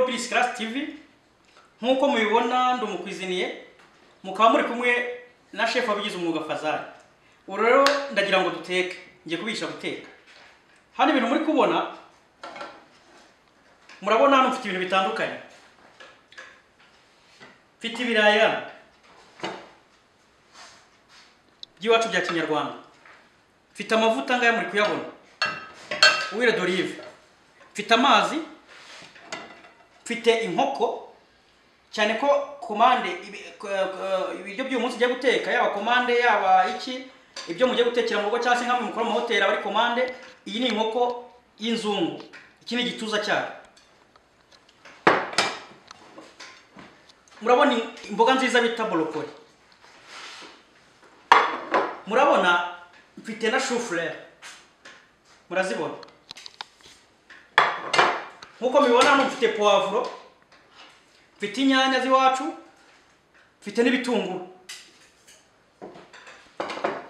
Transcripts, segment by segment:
Miss Class TV nk'uko mubibona ndumukwiziniye mukaba muri kumwe na shefu wabigize umwuga Fazari ubu rero ndagira ngo duteke ngiye kubigisha guteka hano ibintu muri kubona murabona hano mfite ibintu bitandukanye mfite ibiraya by'iwacu bya kinyarwanda mfite amavuta ngaya muri kuyabona uwire d'olive mfite amazi mfite inkoko cyane ko komande ibi- ko- ko- ibiryo by'uyu munsi ugiye guteka yaba komande yaba iki ibyo mugiye gutekera mu rugo cyangwa se nkamwe mukora mu mahoteli aba ari komande iyi ni inkoko y'inzungu iki ni igituza cyayo murabona imboga nziza bita borokori murabona mfite na shufurere murazibona nk'uko mubibona hano mfite puwavuro mfite inyanya z'iwacu mfite n'ibitunguru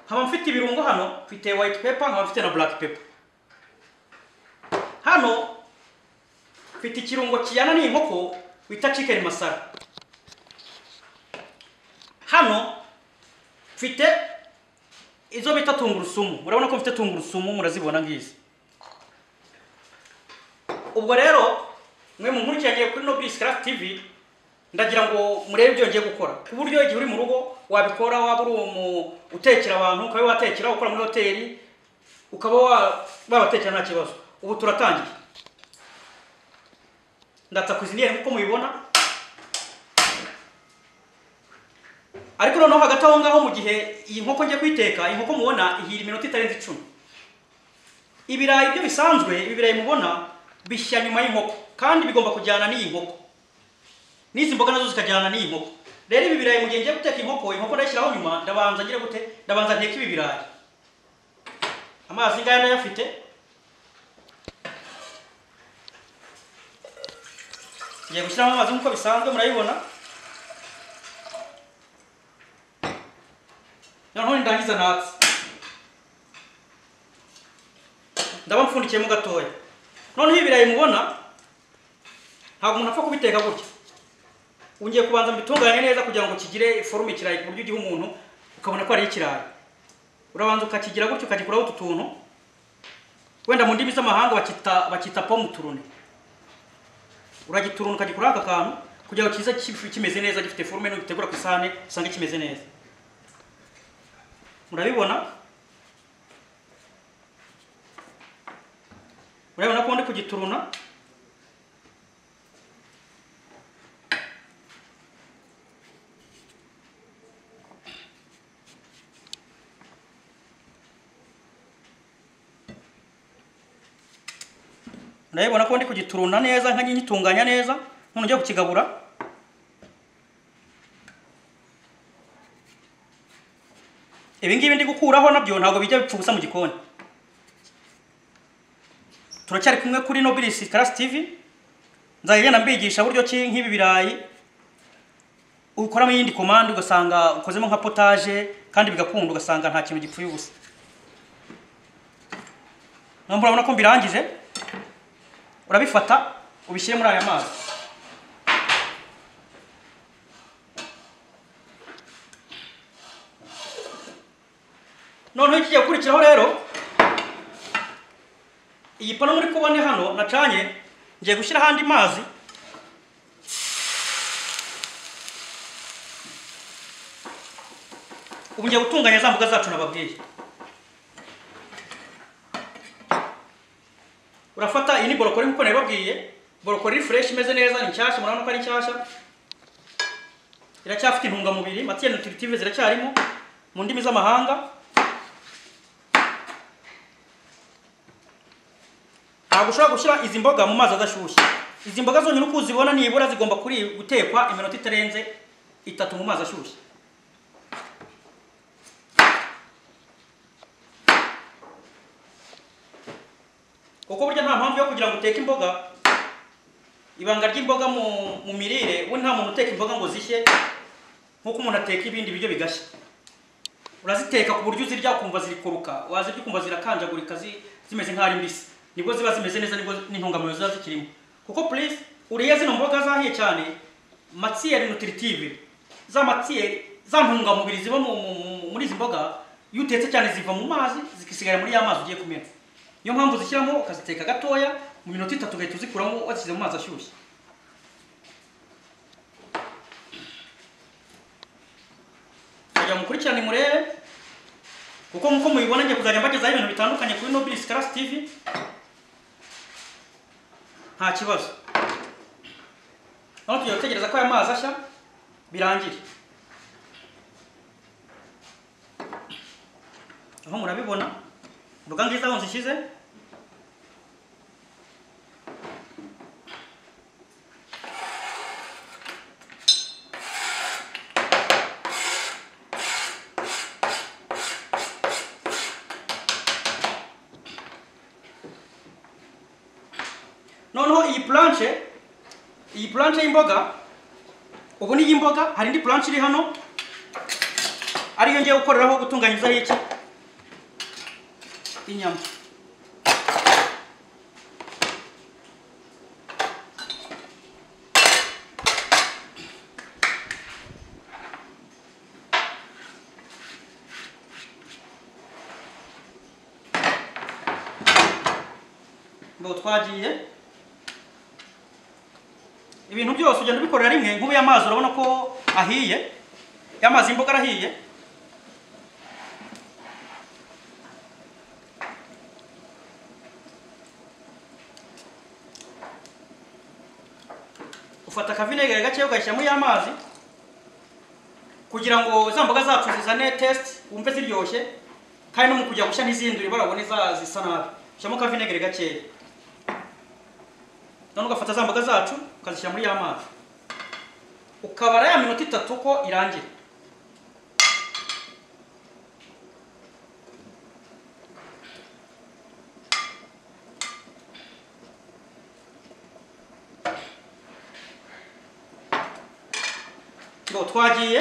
nkaba mfite ibirungo hano mfite white pepper nkaba mfite na black pepper hano mfite ikirungo kijyana n'inkoko bita chicken masala hano mfite izo bita tungurusumu murabona ko mfite tungurusumu murazibona ngizi ubwo rero mwe munkurikiraniye kuri Nobis Craft TV ndagira ngo murebe ibyo ngiye gukora ku buryo igihe uri mu rugo wabikora waba uri umu- utekera abantu ukaba watekera ukora muri hoteli ukaba wa- wabatekera nta kibazo ubu turatangiye ndatsa kuziniye nk'uko mubibona ariko noneho hagati aho ngaho mu gihe iyi nkoko ngiye kuyiteka iyi nkoko mubona ihira iminota itarenze icumi ibirayi byo bisanzwe ibi birayi mubona bishya nyuma y'inkoko kandi bigomba kujyana n'iyi nkoko n'izi mboga nazo zikajyana n'iyi nkoko rero ibi birayi mu gihe ngiye guteka inkoko inkoko ndayishyiraho nyuma ndabanza ngira gute ndabanza nteka ibi birayi amazi ngaya ndayafite ngiye gushyiramo amazi nk'uko bisanzwe murayibona noneho nindangiza natsi ndaba mpfundikiyemo gatoya noneho ibirayi mubona ntabwo umuntu apfa kubiteka gutya ungiye kubanza mbitunganye neza kugira ngo kigire forume ikirayi ku buryo ugiha umuntu ukabona ko ari ikirayi urabanza ukakigira gutya ukagikuraho utu tuntu wenda mu ndimi z'amahanga bakita bakita pomu turune uragituruna ukagikuraho aka kantu kugira ngo kize ki- kimeze neza gifite forume nugitegura ku isahane usange kimeze neza murabibona urabona ko ndi kugituruna urabibona ko ndi kugituruna neza nka nyitunganya neza none ujya kukigabura ibi ngibi ndi gukuraho nabyo ntabwo bijya bipfa ubusa mu gikoni turacyari kumwe kuri Nobilis Class TV nzajya ngenda mbigisha buryo ki nk'ibi birayi ukoramo iyindi komande ugasanga ukozemo nka potaje kandi bigakunda ugasanga nta kintu gipfuye ubusa nabo murabona ko mbirangije urabifata ubishyire muri aya mazi noneho ikigiye gukurikiraho rero iyi pano muri kubona hano nacanye ngiye gushyiraho andi mazi ubu ngiye gutunganya za mboga zacu nababwiye urafata iyi ni borokori nk'uko nabibabwiye borokori fureshi imeze neza ni nshyashya murabona ko ari nshyashya iracyafite intungamubiri matiye nutiritive ziracyarimo mu ndimi z'amahanga ntabwo ushobora gushyira izi mboga mu mazi adashyushye izi mboga zonyine uko uzibona nibura zigomba kuri gutekwa iminota itarenze itatu mu mazi ashyushye kuko burya nta mpamvu yo kugira ngo uteke imboga ibanga ry'imboga mu, mu mirire we nta muntu uteka imboga ngo zishye nk'uko umuntu ateka ibindi biryo bigashya uraziteka ku buryo uzirya ukumva zirikuruka wazirya ukumva zirakanjagurika zi- zimeze nk'aho ari mbisi nibwo ziba zimeze neza nibwo n'intungamubiri ziba zikirimo kuko purisi uriye zino mboga zahiye cyane matiyeri nutiritive za matiyeri za ntungamubiri ziba mu- mu- mu- muri izi mboga iyo utetse cyane ziva mu mazi zikisigara muri ya mazi ugiye kumena niyo mpamvu uzishyiramo ukaziteka gatoya mu minota itatu ugahita uzikuramo wazishyize mu mazi ashyushye kugira mukurikirane murebe kuko nkuko mubibona ngiye kuzajya mbagezaho ibintu bitandukanye kuri nobilis karasi tivi nta kibazo noneho tugiye gutegereza ko aya mazi ashya birangire aho murabibona imboga nziza aho nzishyize noneho iyi planche iyi planche y'imboga ubu ni iy'imboga hari indi planche iri hano ariyo ngiye gukoreraho gutunganyirizaho iki inyama ngo twagiye ibintu byose ugenda ubikorera rimwe nk'ubu ya mazi urabona ko ahiye ya mazi y'imboga arahiye ufata akavinegere gake ugashyiramo ya mazi kugira ngo za mboga zacu zizane test wumve ziryoshye kandi no mu kujya gushya ntizindure barabone za zisa nabi ushyiramo akavinegere gakeya none ugafata za mboga zacu ukazishyira muri ya mazi ukabara ya minota itatu ko irangira ngo twagiye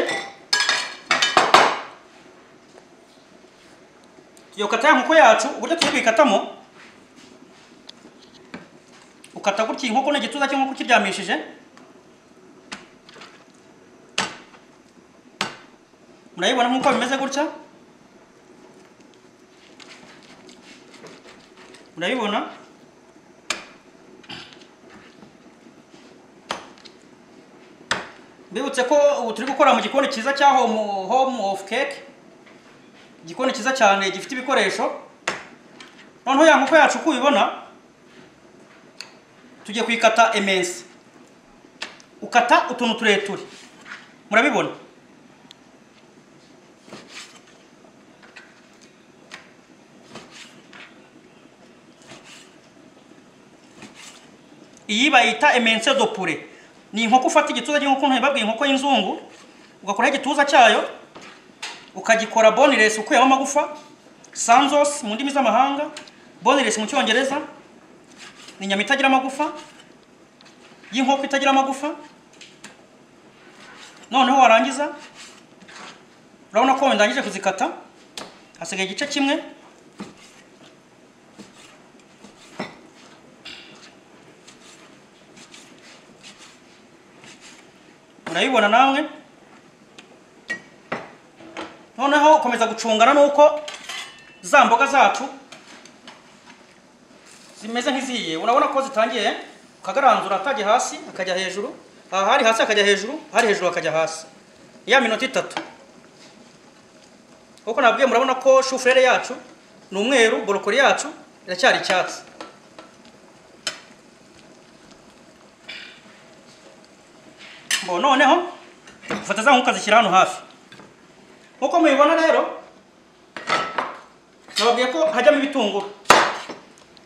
tugiye gukata ya nkoko yacu uburyo tugiye kuyikatamo ukata gutya inkoko ni igituza cyangwa ukiryamishije murayibona nk'uko bimeze gutya murabibona mbibutse ko ubu turi gukora mu gikoni cyiza cya home, home of cake igikoni cyiza cyane gifite ibikoresho noneho ya nkoko yacu uko uyibona tugiye kuyikata emensi ukata utuntu tureture murabibona iyi bayita emense do pure ni inkoko ufata igituza cy'inkoko ntibabwiye inkoko y'inzungu ugakoraho igituza cyayo ukagikora bonilesi ukuyemo amagufa sanzos mu ndimi z'amahanga bonilesi mu cyongereza ni inyama itagira amagufa y'inkoko itagira amagufa noneho warangiza urabona ko wenda ndangije kuzikata hasigaye igice kimwe urayibona nawe noneho komeza gucungana nuko za mboga zacu zimeze nk'iziye urabona ko zitangiye ukagaranzura atajya hasi akajya hejuru aha hari hasi akajya hejuru hari hejuru akajya hasi ya minota itatu kuko nabwiye murabona ko shufurere yacu ni umweru borokori yacu iracyari icyatsi Bo, noneho ufata za nkuka zishyira hano hafi nkuko mubibona rero nababwiye ko hajyamo ibitunguru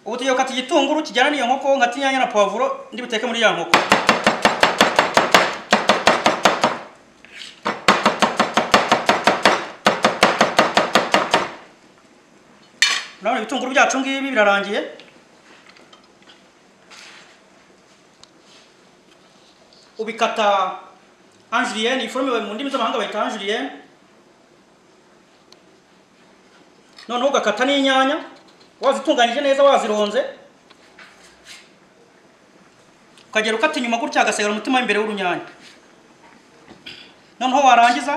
ubu tugiye gukata igitunguru kijyana n'iyo nkoko nkata inyanya na pavuro ndi buteke muri ya nkoko urabona ibitunguru byacu ngibi birarangiye ubikata anjuriyeni iforume mu ndimi z'amahanga bayita anjuriyeni noneho ugakata n'inyanya wazitunganyije neza wazironze ukagera ukata inyuma gutya hagasigara umutima imbere w'urunyanya noneho warangiza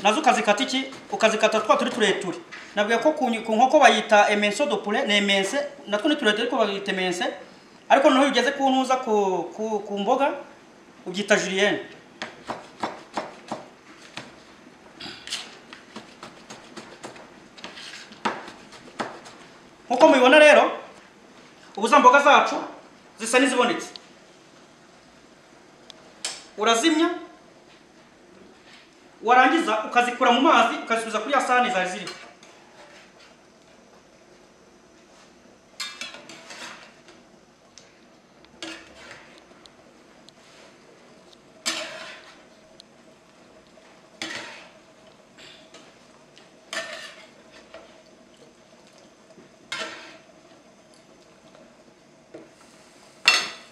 nazo ukazikata iki ukazikata twa turi tureture nabwiye ko ku nyi- ku nkoko bayita emenso do poulet ni emense natwo ni tureture ariko bayita emense ariko noneho iyo ugeze ku ntuza ku, ku, ku mboga ubyita julienne nk'uko mubibona rero ubu za mboga zacu zisa n'izibonetse urazimya warangiza ukazikura mu mazi ukazisubiza kuri ya sahani zari ziriho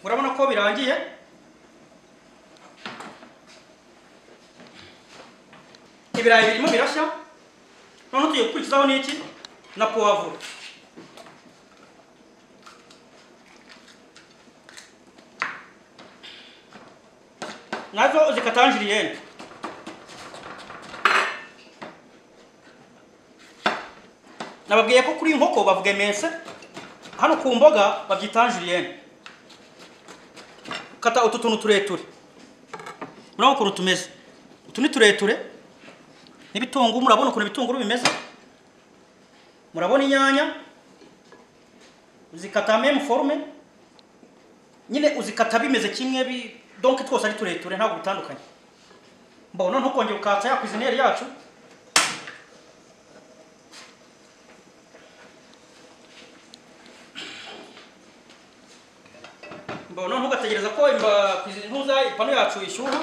urabona ko birangiye ibirayi birimo birashya noneho tugiye gukurikizaho n'iki na powavuro nazo zikatanjiriyene nababwiye ko kuri iyi nkoko bavuga emense hano ku mboga babyita anjiriyene kata utu tuntu tureture murabona ukuntu tumeze utu ni tureture n'ibitunguru murabona ukuntu ibitunguru bimeze murabona inyanya uzikata meme forume nyine uzikata bimeze kimwe bi donke twose ari tureture ntabwo bitandukanye mbona noneho ukongera ukatsa ya kwizineri yacu mbona noneho ugategereza ko imba ntuza ipanu yacu ishyuha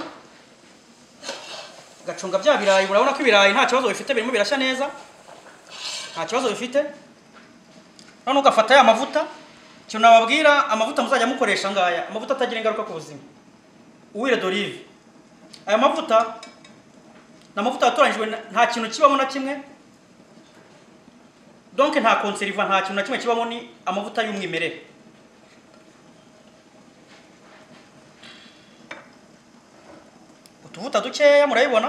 gacunga bya birayi urabona ko ibirayi nta kibazo bifite birimo birashya neza nta kibazo bifite noneho ugafata ya mavuta ikintu nababwira amavuta muzajya mukoresha ngaya amavuta atagira ingaruka ku buzima uwire d'olive aya mavuta ni amavuta yatoranyijwe na- nta kintu kibamo na kimwe donke nta konseriva nta kintu na kimwe kibamo ni amavuta y'umwimerere utuvuta dukeya murayibona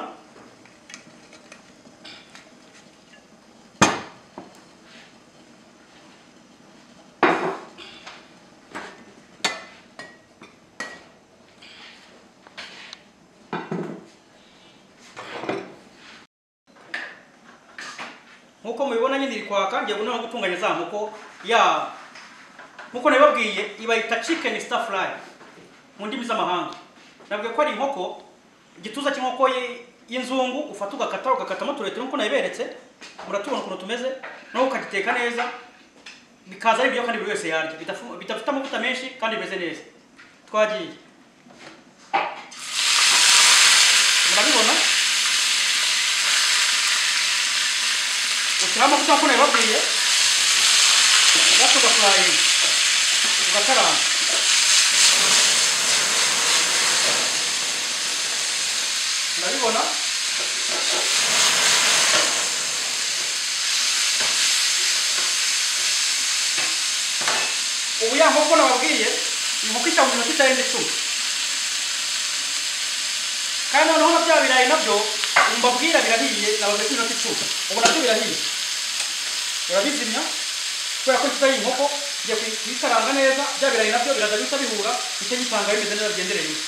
nkuko mubibona nyine iri kwaka ngiye no gutunganya za nkoko ya nkuko nabibabwiye ibayita chicken star fry mu ndimi z'amahanga nabwiye ko ari inkoko igituza cy'inkoko y- y'inzungu ufata ugakata ugakatamo tureture nk'uko nabiberetse muratubona ukuntu tumeze nawe ukagiteka neza bikaza ari ibyo kandi buri wese yarya bidafu- bidafite amavuta menshi kandi bimeze neza twagiye murabibona ushyiraho amavuta nk'uko nabibabwiye gato ugafurayinga ugakaranga murabibona ubu ya nkoko nababwiye ni inkoko ijya mu minota itarenze icumi kandi noneho na bya birayi nabyo ubu mbabwira birahiye nababwiye ko iminota icumi ubu nabyo birahiye urabizimya kubera ko kitari inkoko ngiye kuyikaranga neza bya birayi nabyo biraza bihita bihura nicyo gitanga bimeze neza bigendereye bimwe.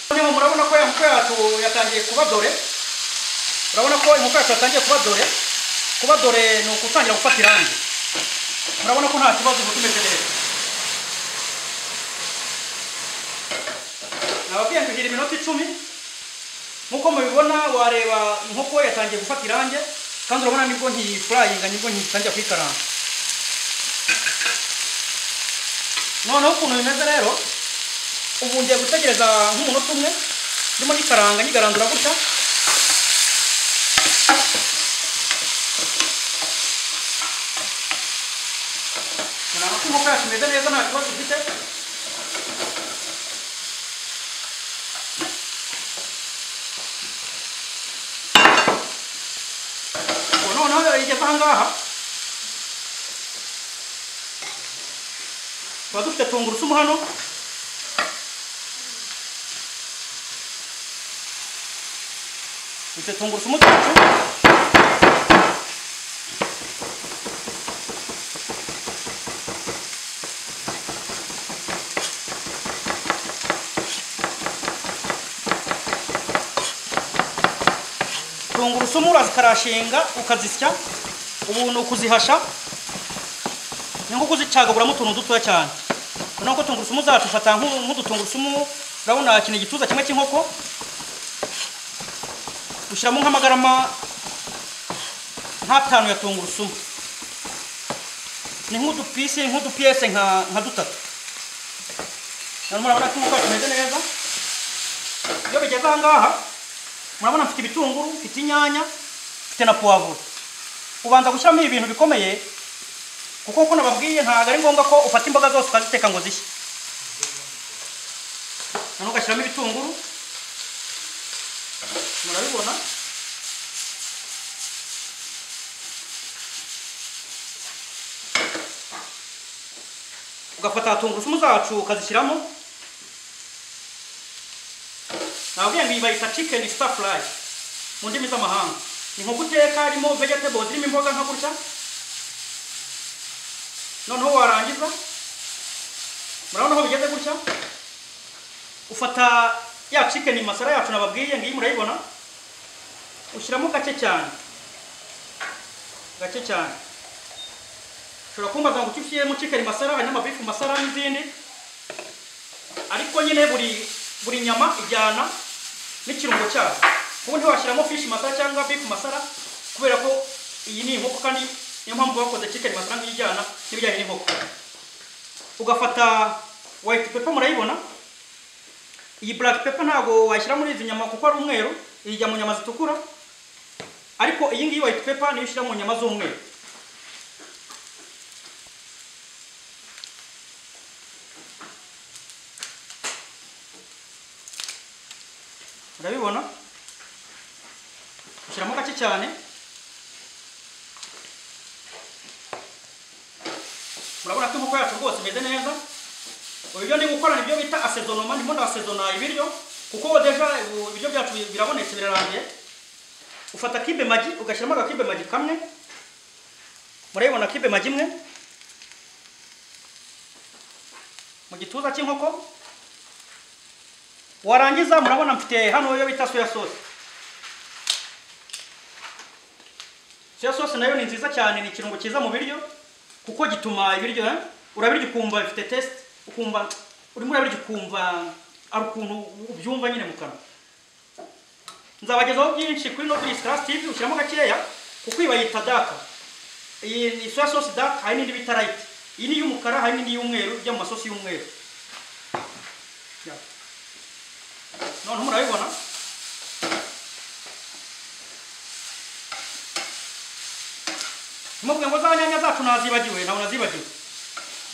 Noneho murabona ko inkoko yacu yatangiye kuba dore urabona ko inkoko yacu yatangiye kuba dore kuba dore ni ukutangira gufata irangi murabona ko nta kibazo ubu tumeze neza nababwiye ngo igira iminota icumi nk'uko mubibona wareba inkoko yatangiye gufata irangi kandi urabona nibwo nkiyifurayinga nibwo nkitangira kuyikaranga noneho ukuntu bimeze rero ubu ngiye gutegereza nk'umunota umwe ndimo nyikaranga nyigarandura gutya murabona ko inkoko yacu imeze neza nta kibazo ifite tugeze ahangaha tuba dufite tungurusumu hano dufite tungurusumu twacu tungurusumu urazikarashinga ukazisya ubu ukuzihasha ni nko kuzicagaguramo utuntu dutoya cyane urabona ko tungurusumu zacu ufata nk'u- nk'udutungurusumu urabona ikintu igituza kimwe cy'inkoko ushyiramo nk'amagarama nk'atanu ya tungurusumu ni nk'udupisi nk'udupiyese nka nka dutatu hanyuma urabona ko inkoko kimeze neza iyo bigeze ahangaha murabona mfite ibitunguru mfite inyanya mfite na puwavuro ubanza gushyiramo ibi bintu bikomeye kuko uko nababwiye ntabwo ari ngombwa ko ufata imboga zose ukaziteka ngo zishye noneho ugashyiramo ibitunguru murabibona ugafata tungurusumu zacu ukazishyiramo nababwiye ngo iyi bayita chicken star fry mu ndimi z'amahanga ni nko guteka harimo vegetables irimo imboga nka gutya noneho warangiza murabona aho bigeze gutya ufata ya chicken masara yacu nababwiye ngiyi murayibona ushyiramo gake cyane gake cyane ushobora kumbaza ngo icyo ushyiremo chicken masara hanyuma beef masara n'izindi ariko nyine buri buri nyama ijyana n'ikirungo cyayo kuko ntiwashyiramo fish masara cyangwa beef masara kubera ko iyi ni inkoko kandi niyo mpamvu bakoze chicken masara nk'iyo ijyana n'ibijyanye n'inkoko ugafata white pepper murayibona iyi black pepper ntabwo wayishyira muri izi nyama kuko ari umweru ijya mu nyama zitukura ariko iyi ngiyi white pepper niyo ushyira mu nyama z'umweru urabibona ushyiramo gake cyane urabona ko inkoko yacu rwose imeze neza ubu ibyo ndi gukorana ibyo bita asezonoma ndimo ndasezona ibiryo kuko deja ubu ibiryo byacu bi- birabonetse birarangiye ufata kibe magi ugashyiramo agakibe magi kamwe murabibona kibe magi imwe mu gituza cy'inkoko warangiza murabona mfite hano iyo bita soya sauce soya sauce nayo ni nziza cyane ni ikirungo cyiza mu biryo kuko gituma ibiryo eh, urabirya ukumva bifite test ukumva urimo urabirya ukumva ari ukuntu ubyumva nyine mu kanwa nzabagezaho byinshi kuri Nobilis Class TV ushyiramo gakeya kuko iyi bayita daka iyi ni soya sauce daka hari n'indi bita light iyi ni iy'umukara hari n'indi y'umweru ijya mu masosi y'umweru Yeah. noneho murabibona ntimubwe ngo za nyanya zacu nazibagiwe ntabwo nazibagiwe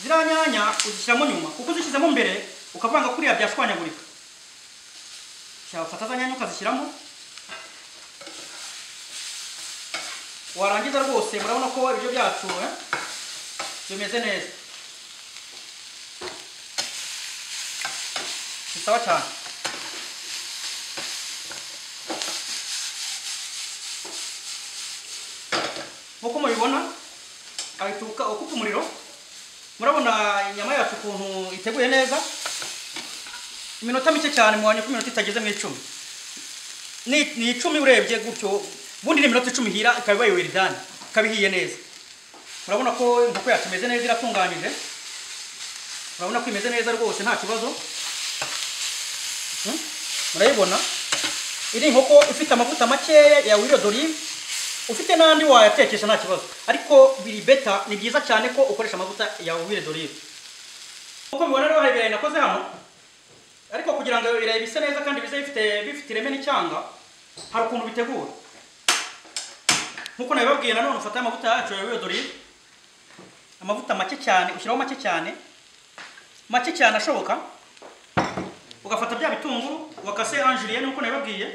ziriya nyanya uzishyiramo nyuma kuko uzishyizemo mbere ukavanga kuriya byashwanyagurika ufata za nyanya ukazishyiramo warangiza rwose murabona ko ibiryo byacu eh, bimeze neza bisaba cyane nk'uko mubibona ahituka ukupa umuriro murabona inyama yacu ukuntu iteguye neza iminota mike cyane mubonye ko iminota itageze mu icumi ni ni icumi urebye gutyo ubundi ni iminota icumi ihira ikaba ibaye wiridani ikaba ihiye neza murabona ko inkoko yacu imeze neza iratunganyije murabona ko imeze neza rwose nta kibazo Hmm? murayibona iri inkoko ifite amavuta makeya ya wiro dorive ufite n'andi wayatekesha nta kibazo ariko biri beta ni byiza cyane ko ukoresha amavuta ya wire dorive nk'uko mubibona rero hari ibirayi nakoze hano ariko kugira ngo ibirayi bise neza kandi bize bifite bifite ireme n'icyanga hari ukuntu bitegura nk'uko nabibabwiye nanone ufata amavuta yacu ya wire dorive amavuta make cyane ushyiraho make cyane make cyane ashoboka ugafata bya bitunguru wakase anjuriye nk'uko nabibabwiye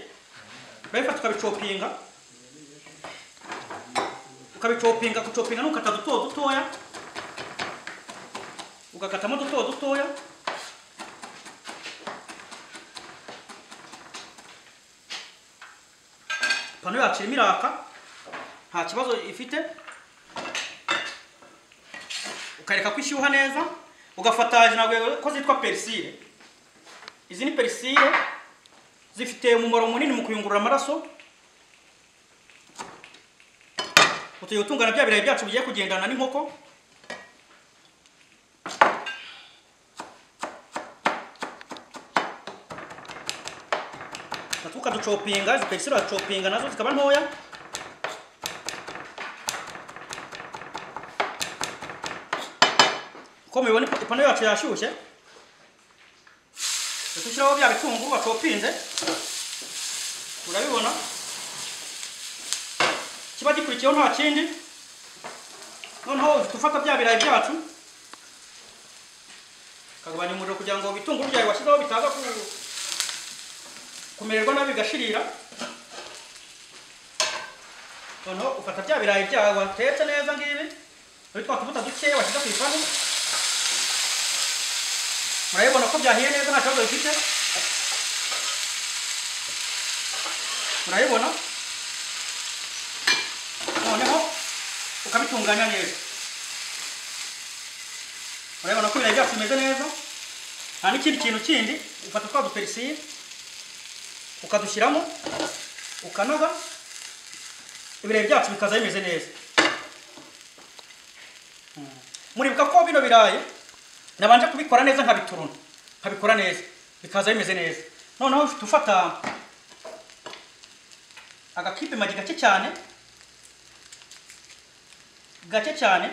urabifata ukabicopinga ukabicopinga kucopinga nukata duto dutoya ugakatamo duto dutoya pano yacu irimo iraka nta kibazo ifite ukareka ko ishyuha neza ugafata ntabwo ko zitwa perisire izi ni perisire zifite umumaro munini mu kuyungurura amaraso utuye utungana bya birayi byacu bigiye kugendana n'inkoko tukaducopinga izi perisire uracopinga nazo zikaba ntoya uko mubibona ipantaro yacu yashyushye dushyiraho bya bitunguru wacopinze urabibona kiba gikurikiyeho nta kindi noneho uhita ufata bya birayi byacu ukagabanya umuriro kugira ngo ibitunguru byawe washyizeho bitaza ku- kumererwa nabi bigashirira noneho ufata bya birayi byawe watetse neza ngibi muri twa tubuta dukeya washyize ku ipanu murabibona ko byahiye neza nta kibazo bifite murabibona noneho ukabitunganya neza murabibona ko ibirayi byacu bimeze neza nta n'ikindi kintu kindi ufata twa duperisire ukadushyiramo ukanoga ibirayi byacu bikaza bimeze neza Mm. muribuka ko bino birayi nabanje kubikora neza nkabituruna nkabikora neza bikaza bimeze neza noneho ufite ufata agakipe magi gake cyane gake cyane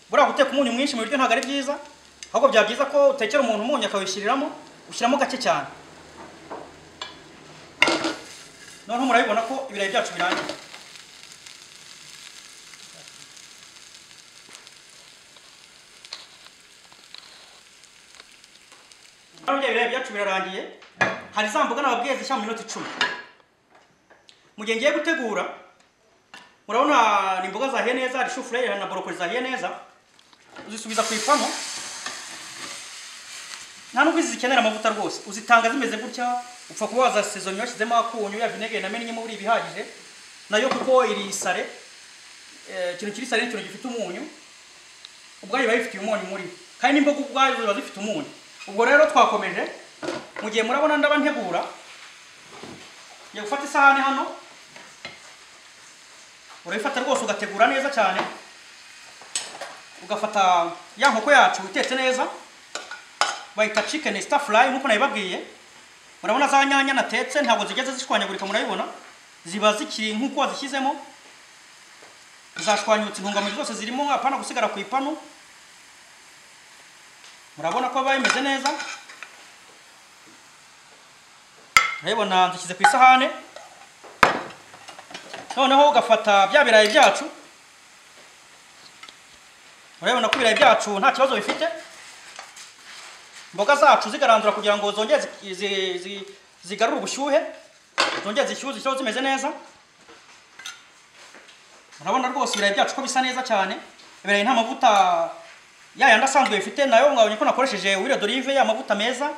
buriya guteka umunyu mwinshi mu biryo ntabwo ari byiza ahubwo byaba byiza ko utekera umuntu umunyu akawishyiriramo ushyiramo gake cyane noneho murabibona ko ibirayi byacu birangiye noneho bya birayi byacu birarangiye hari za mboga nababwiye zishya mu minota icumi mu gihe ngiye gutegura murabona ni imboga zahiye neza hari shufureri hari na borokoli zahiye neza uzisubiza ku ipanu nta nubwo izi zikenera amavuta rwose uzitanga zimeze gutya upfa kuba wazasezomya washyizemo akunyu ya vinegere na meninyemo uri ibihagije nayo kuko iri sare eh, ikintu kiri sare ni ikintu gifite umunyu ubwayo biba bifitiye umunyu muri kandi n'imboga ubwayo ziba zifite umunyu ubwo rero twakomeje mu gihe murabona ndaba ntegura ngiye gufata isahani hano urayifata rwose ugategura neza cyane ugafata ya nkoko yacu itetse neza bayita chicken star fry nk'uko nabibabwiye murabona za nyanya natetse ntabwo zigeze zishwanyagurika murabibona ziba zikiri nk'uko wazishyizemo zashwanyutse intungamubiri zose zirimo hapana gusigara ku ipanu murabona ko biba bimeze neza murabibona dushyize ku isahane noneho ugafata bya birayi byacu murabibona ko ibirayi byacu nta kibazo bifite imboga zacu zigarandura kugira ngo zongere zi- zi- zi- zigarure ubushyuhe zongere zishyuhe zishyireho zimeze neza murabona rwose ibirayi byacu ko bisa neza cyane ibirayi nta mavuta ya yandi asanzwe bifite nayo mwabonye ko nakoresheje wire d'olive ya mavuta meza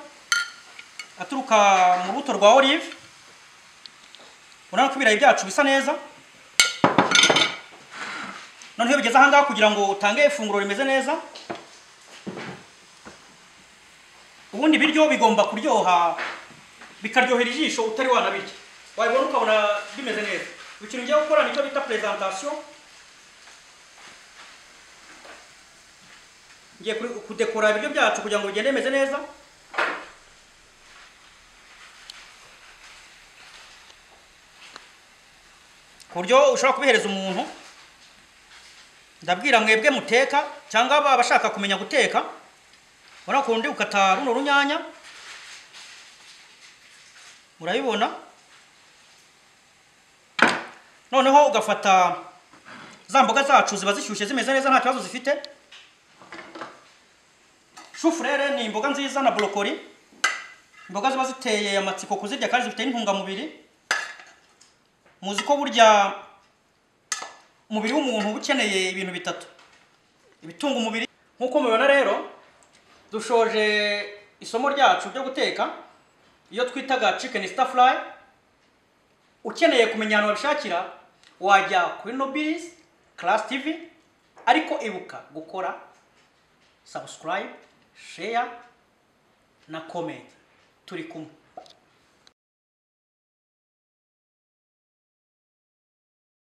aturuka mu rubuto rwa olive urabona ko ibirayi byacu bisa neza noneho iyo bigeze ahangaha kugira ngo utange ifunguro rimeze neza ubundi ibiryo bigomba kuryoha bikaryohera ijisho utari wanabirya wabibona ukabona bimeze neza ikintu ngiye gukora nicyo bita presentation ngiye kuri- kudekora ibiryo byacu kugira ngo bigende bimeze neza ku buryo ushobora kubihereza umuntu ndabwira mwebwe muteka cyangwa aba- abashaka kumenya guteka urabona ukuntu ndi gukata runo runyanya urabibona noneho ugafata za mboga zacu ziba zishyushye zimeze neza nta kibazo zifite shufurere ni imboga nziza na borokori imboga ziba ziteye amatsiko kuzirya kandi zifite n'intungamubiri muzi ko burya umubiri w'umuntu uba ukeneye ibintu bitatu ibitunga umubiri nk'uko mubibona rero dushoje isomo ryacu ryo guteka iyo twitaga chicken star ukeneye kumenya ahantu wabishakira wajya kuri nobilis class tv ariko ibuka gukora subscribe share na comment turi kumwe